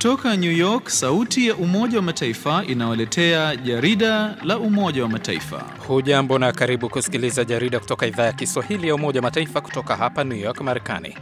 Kutoka New York, sauti ya Umoja wa Mataifa inawaletea jarida la Umoja wa Mataifa. Hujambo na karibu kusikiliza jarida kutoka idhaa ya Kiswahili ya Umoja wa Mataifa kutoka hapa New York, Marekani.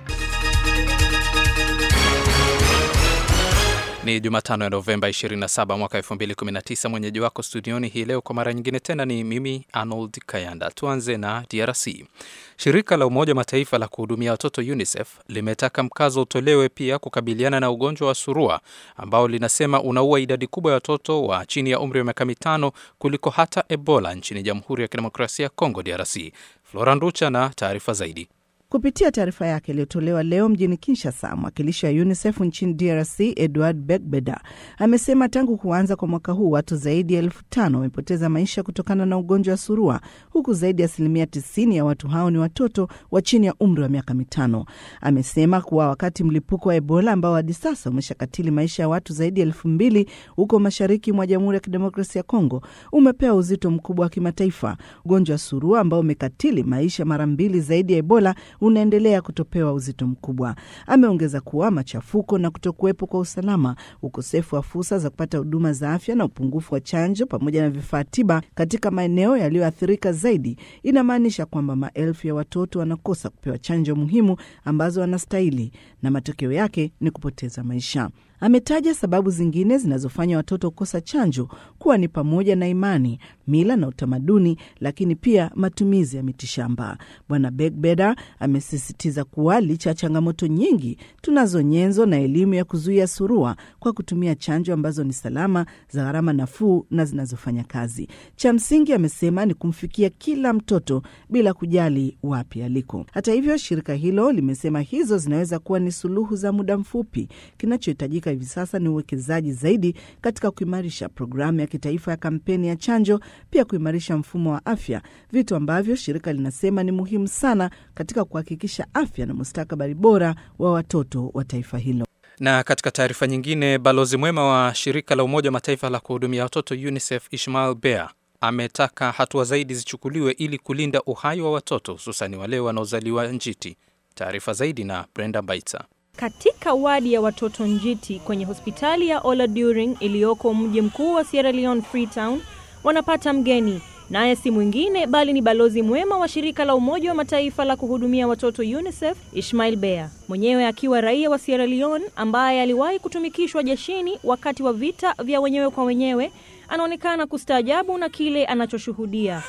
Ni Jumatano ya Novemba 27 mwaka 2019. Mwenyeji wako studioni hii leo kwa mara nyingine tena ni mimi Arnold Kayanda. Tuanze na DRC. Shirika la Umoja wa Mataifa la kuhudumia watoto UNICEF limetaka mkazo utolewe pia kukabiliana na ugonjwa wa surua ambao linasema unaua idadi kubwa ya watoto wa chini ya umri wa miaka mitano kuliko hata Ebola nchini Jamhuri ya Kidemokrasia ya Kongo DRC. Flora Nducha na taarifa zaidi. Kupitia taarifa yake iliyotolewa leo mjini Kinshasa, mwakilishi wa UNICEF nchini DRC Edward Begbeda amesema tangu kuanza kwa mwaka huu watu zaidi ya elfu tano wamepoteza maisha kutokana na ugonjwa wa surua, huku zaidi ya asilimia 90 ya watu hao ni watoto wa chini ya umri wa miaka mitano. Amesema kuwa wakati mlipuko wa Ebola ambao hadi sasa umeshakatili maisha ya watu zaidi ya elfu mbili huko mashariki mwa Jamhuri ya Kidemokrasia ya Kongo umepewa uzito mkubwa wa kimataifa, ugonjwa wa surua ambao umekatili maisha mara mbili zaidi ya Ebola unaendelea kutopewa uzito mkubwa. Ameongeza kuwa machafuko na kutokuwepo kwa usalama, ukosefu wa fursa za kupata huduma za afya na upungufu wa chanjo pamoja na vifaa tiba katika maeneo yaliyoathirika zaidi inamaanisha kwamba maelfu ya watoto wanakosa kupewa chanjo muhimu ambazo wanastahili na matokeo yake ni kupoteza maisha. Ametaja sababu zingine zinazofanya watoto kukosa chanjo kuwa ni pamoja na imani, mila na utamaduni, lakini pia matumizi ya mitishamba. Bwana Begbeda amesisitiza kuwa licha ya changamoto nyingi, tunazo nyenzo na elimu ya kuzuia surua kwa kutumia chanjo ambazo ni salama, za gharama nafuu na zinazofanya kazi. Cha msingi, amesema, ni kumfikia kila mtoto bila kujali wapi aliko. Hata hivyo, shirika hilo limesema hizo zinaweza kuwa ni suluhu za muda mfupi. Kinachohitajika hivi sasa ni uwekezaji zaidi katika kuimarisha programu ya kitaifa ya kampeni ya chanjo, pia kuimarisha mfumo wa afya, vitu ambavyo shirika linasema ni muhimu sana katika kuhakikisha afya na mustakabali bora wa watoto wa taifa hilo. Na katika taarifa nyingine, balozi mwema wa shirika la Umoja wa Mataifa la kuhudumia watoto UNICEF Ishmael Bea ametaka hatua zaidi zichukuliwe ili kulinda uhai wa watoto hususani wale wanaozaliwa njiti. Taarifa zaidi na Brenda Baitsa. Katika wadi ya watoto njiti kwenye hospitali ya Oladuring iliyoko mji mkuu wa Sierra Leone Freetown, wanapata mgeni, naye si mwingine bali ni balozi mwema wa shirika la Umoja wa Mataifa la kuhudumia watoto UNICEF, Ishmael Bea, mwenyewe akiwa raia wa Sierra Leone ambaye aliwahi kutumikishwa jeshini wakati wa vita vya wenyewe kwa wenyewe. Anaonekana kustaajabu na kile anachoshuhudia.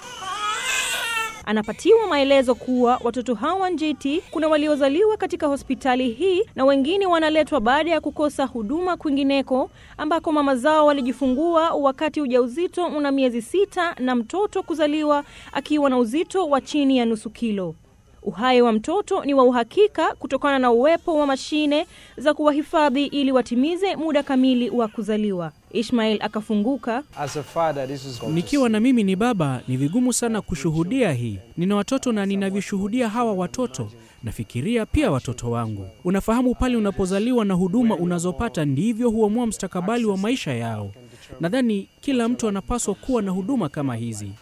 Anapatiwa maelezo kuwa watoto hawa njiti kuna waliozaliwa katika hospitali hii na wengine wanaletwa baada ya kukosa huduma kwingineko ambako mama zao walijifungua wakati ujauzito una miezi sita na mtoto kuzaliwa akiwa na uzito wa chini ya nusu kilo. Uhai wa mtoto ni wa uhakika kutokana na uwepo wa mashine za kuwahifadhi ili watimize muda kamili wa kuzaliwa. Ishmael akafunguka. Nikiwa na mimi ni baba, ni vigumu sana kushuhudia hii. Nina watoto na ninavyoshuhudia hawa watoto, nafikiria pia watoto wangu. Unafahamu, pale unapozaliwa na huduma unazopata ndivyo huamua mstakabali wa maisha yao. Nadhani kila mtu anapaswa kuwa na huduma kama hizi.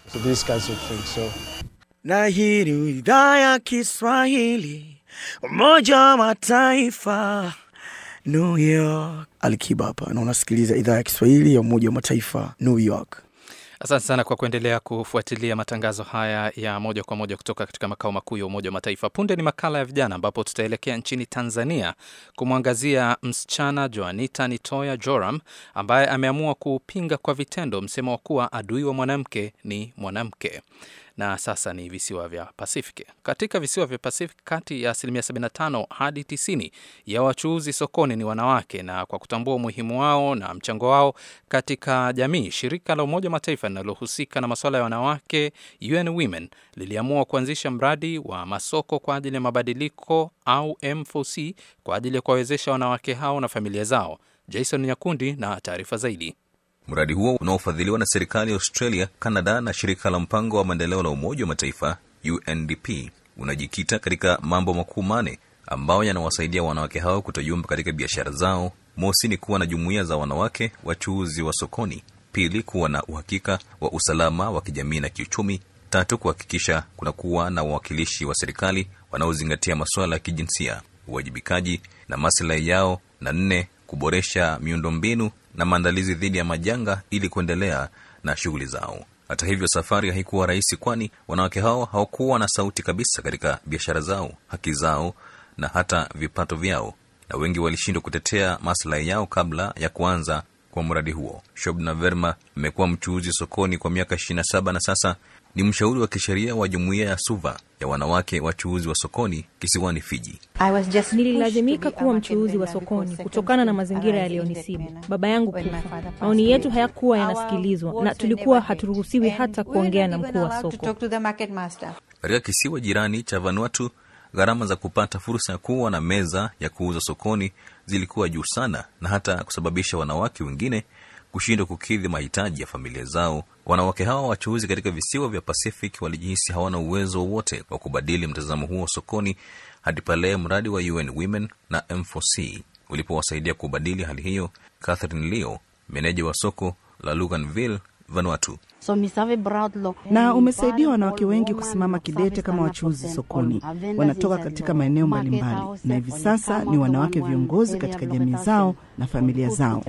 Na hii ni idhaa ya Kiswahili, Umoja wa Mataifa, New York. Alikiba hapa na unasikiliza idhaa ya Kiswahili ya Umoja wa Mataifa, New York. Asante sana kwa kuendelea kufuatilia matangazo haya ya moja kwa moja kutoka katika makao makuu ya Umoja wa Mataifa. Punde ni makala ya vijana, ambapo tutaelekea nchini Tanzania kumwangazia msichana Joanita Nitoya Joram ambaye ameamua kupinga kwa vitendo msemo wa kuwa adui wa mwanamke ni mwanamke na sasa ni visiwa vya Pasifiki. Katika visiwa vya Pasifiki, kati ya asilimia 75 hadi 90 ya wachuuzi sokoni ni wanawake, na kwa kutambua umuhimu wao na mchango wao katika jamii, shirika la Umoja wa Mataifa linalohusika na masuala ya wanawake UN Women liliamua kuanzisha mradi wa masoko kwa ajili ya mabadiliko au M4C kwa ajili ya kuwawezesha wanawake hao na familia zao. Jason Nyakundi na taarifa zaidi. Mradi huo unaofadhiliwa na serikali ya Australia, Canada na shirika la mpango wa maendeleo la Umoja wa Mataifa UNDP unajikita katika mambo makuu mane ambayo yanawasaidia wanawake hao kutoyumba katika biashara zao. Mosi ni kuwa na jumuiya za wanawake wachuuzi wa sokoni. Pili, kuwa na uhakika wa usalama wa kijamii na kiuchumi. Tatu, kuhakikisha kuna kuwa na wawakilishi wa serikali wanaozingatia masuala ya kijinsia, uwajibikaji na maslahi yao, na nne, kuboresha miundombinu na maandalizi dhidi ya majanga ili kuendelea na shughuli zao. Hata hivyo, safari haikuwa rahisi, kwani wanawake hao hawakuwa na sauti kabisa katika biashara zao, haki zao na hata vipato vyao, na wengi walishindwa kutetea maslahi yao kabla ya kuanza kwa mradi huo. Shobna Verma amekuwa mchuuzi sokoni kwa miaka 27 na sasa ni mshauri wa kisheria wa jumuiya ya Suva ya wanawake wachuuzi wa sokoni kisiwani Fiji. Nililazimika kuwa mchuuzi wa sokoni kutokana na mazingira yaliyonisibu, baba yangu kufa. Maoni yetu hayakuwa yanasikilizwa na tulikuwa haturuhusiwi hata kuongea na mkuu wa soko. Katika kisiwa jirani cha Vanuatu, gharama za kupata fursa ya kuwa na meza ya kuuza sokoni zilikuwa juu sana, na hata kusababisha wanawake wengine kushindwa kukidhi mahitaji ya familia zao. Wanawake hawa wachuuzi katika visiwa vya Pacific walijihisi hawana uwezo wowote wa kubadili mtazamo huo sokoni hadi pale mradi wa UN Women na M4C ulipowasaidia kubadili hali hiyo. Catherine Leo, meneja wa soko la Luganville, Vanuatu. na umesaidia wanawake wengi kusimama kidete kama wachuuzi sokoni. Wanatoka katika maeneo mbalimbali na hivi sasa ni wanawake viongozi katika jamii zao na familia zao.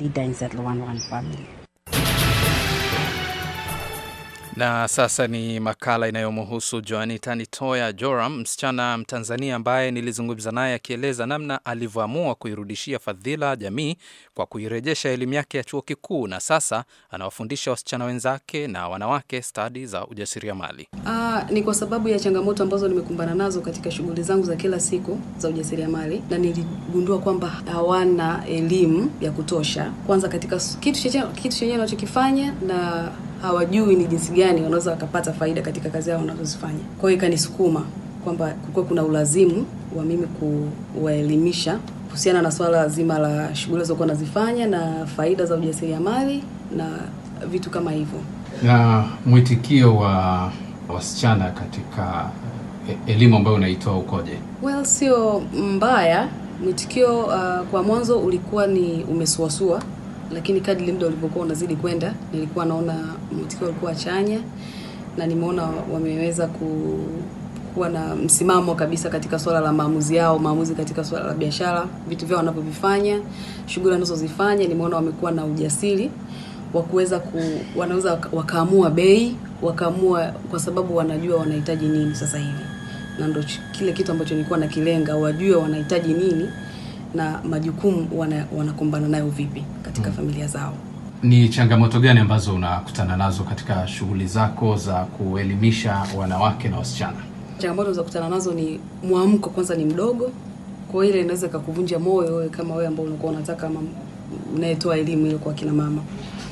Na sasa ni makala inayomhusu Joanita Nitoya Joram, msichana Mtanzania ambaye nilizungumza naye akieleza namna alivyoamua kuirudishia fadhila jamii kwa kuirejesha elimu yake ya chuo kikuu, na sasa anawafundisha wasichana wenzake na wanawake stadi za ujasiriamali. Ah, ni kwa sababu ya changamoto ambazo nimekumbana nazo katika shughuli zangu za kila siku za ujasiriamali, na niligundua kwamba hawana elimu ya kutosha, kwanza katika s- kitu chenyewe kitu chenyewe wanachokifanya na hawajui ni jinsi gani wanaweza wakapata faida katika kazi yao wanazozifanya. Kwa hiyo ikanisukuma kwamba kulikuwa kuna ulazimu wa mimi kuwaelimisha kuhusiana na swala zima la shughuli walizokuwa nazifanya na faida za ujasiriamali na vitu kama hivyo. na mwitikio wa wasichana katika e- elimu ambayo unaitoa ukoje? Well, sio mbaya. Mwitikio uh, kwa mwanzo ulikuwa ni umesuasua, lakini kadri muda ulivyokuwa unazidi kwenda, nilikuwa naona mwitikio ulikuwa chanya na nimeona wameweza ku kuwa na msimamo kabisa katika swala la maamuzi yao, maamuzi katika swala la biashara, vitu vyao wanavyovifanya, shughuli wanazozifanya. Nimeona wamekuwa na ujasiri wa kuweza ku, wanaweza waka- wakaamua bei, wakaamua kwa sababu wanajua wanahitaji nini sasa hivi na ndo ch- kile kitu ambacho nilikuwa nakilenga, wajue wanahitaji nini na majukumu wana, wanakumbana nayo vipi katika Mm. familia zao. Ni changamoto gani ambazo unakutana nazo katika shughuli zako za kuelimisha wanawake na wasichana? Changamoto za kukutana nazo ni mwamko, kwanza ni mdogo, kwa hiyo ile inaweza ikakuvunja moyo wewe kama wewe ambao unakuwa unataka ama unayetoa elimu ile kwa kina mama,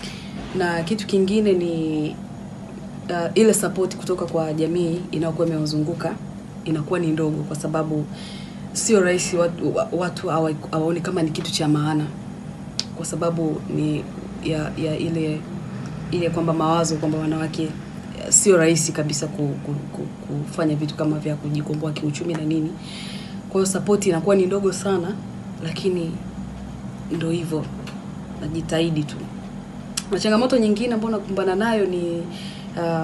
na kitu kingine ni uh, ile support kutoka kwa jamii inayokuwa imewazunguka inakuwa ni ndogo, kwa sababu sio rahisi watu, wa- watu hawa- hawaoni kama ni kitu cha maana, kwa sababu ni ya, ya ile ile kwamba mawazo kwamba wanawake eh, sio rahisi kabisa ku, ku, ku, kufanya vitu kama vya kujikomboa kiuchumi na nini. Kwa hiyo support inakuwa ni ndogo sana, lakini ndo hivyo, najitahidi tu. Na changamoto nyingine ambayo nakumbana nayo ni uh,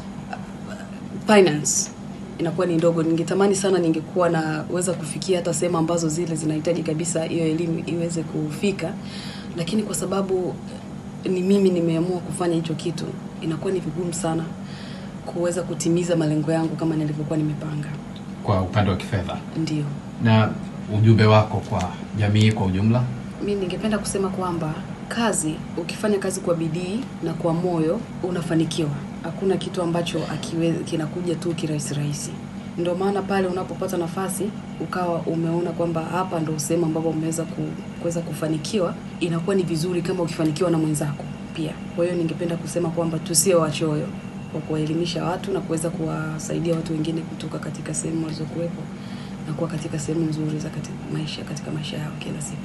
finance inakuwa ni ndogo. Ningetamani sana ningekuwa naweza kufikia hata sehemu ambazo zile zinahitaji kabisa hiyo elimu iweze kufika, lakini kwa sababu ni mimi nimeamua kufanya hicho kitu, inakuwa ni vigumu sana kuweza kutimiza malengo yangu kama nilivyokuwa nimepanga. kwa upande wa kifedha, Ndio. na ujumbe wako kwa jamii kwa ujumla? Mi ningependa kusema kwamba kazi, ukifanya kazi kwa bidii na kwa moyo unafanikiwa. Hakuna kitu ambacho akiwe, kinakuja tu kirahisi rahisi. Ndio maana pale unapopata nafasi ukawa umeona kwamba hapa ndo sehemu ambapo umeweza ku, kuweza kufanikiwa, inakuwa ni vizuri kama ukifanikiwa na mwenzako pia. Kwa hiyo ningependa kusema kwamba tusio wachoyo kwa kuwaelimisha watu na kuweza kuwasaidia watu wengine kutoka katika sehemu walizokuwepo na kuwa katika sehemu nzuri za katika maisha katika maisha yao kila siku.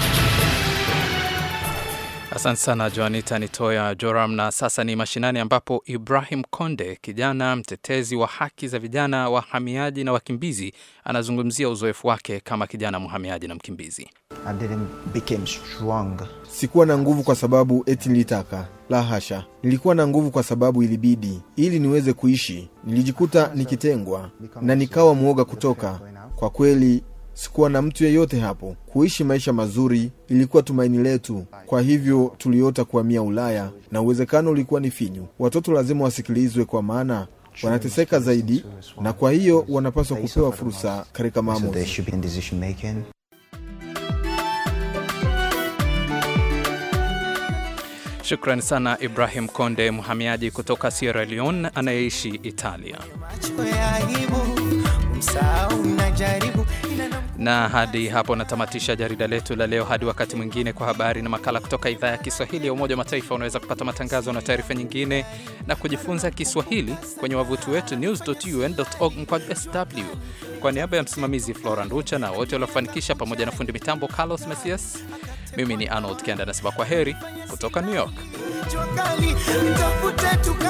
Asante sana Joanita Nitoya Joram. Na sasa ni mashinani, ambapo Ibrahim Konde, kijana mtetezi wa haki za vijana wahamiaji na wakimbizi, anazungumzia uzoefu wake kama kijana mhamiaji na mkimbizi. I didn't became strong. Sikuwa na nguvu kwa sababu eti nilitaka. La hasha, nilikuwa na nguvu kwa sababu ilibidi, ili niweze kuishi. Nilijikuta nikitengwa na nikawa mwoga kutoka. Kwa kweli sikuwa na mtu yeyote hapo. Kuishi maisha mazuri ilikuwa tumaini letu, kwa hivyo tuliota kuhamia Ulaya na uwezekano ulikuwa ni finyu. Watoto lazima wasikilizwe, kwa maana wanateseka zaidi, na kwa hiyo wanapaswa kupewa fursa katika maamuzi. Shukrani sana Ibrahim Konde, mhamiaji kutoka Sierra Leone anayeishi Italia. Na hadi hapo natamatisha jarida letu la leo. Hadi wakati mwingine, kwa habari na makala kutoka idhaa ya Kiswahili ya Umoja wa Mataifa. Unaweza kupata matangazo na taarifa nyingine na kujifunza Kiswahili kwenye wavuti wetu news.un.org mkwaju sw. Kwa niaba ya msimamizi Flora Nducha na wote waliofanikisha, pamoja na fundi mitambo Carlos Mesias, mimi ni Arnold Kenda nasema kwa heri kutoka New York.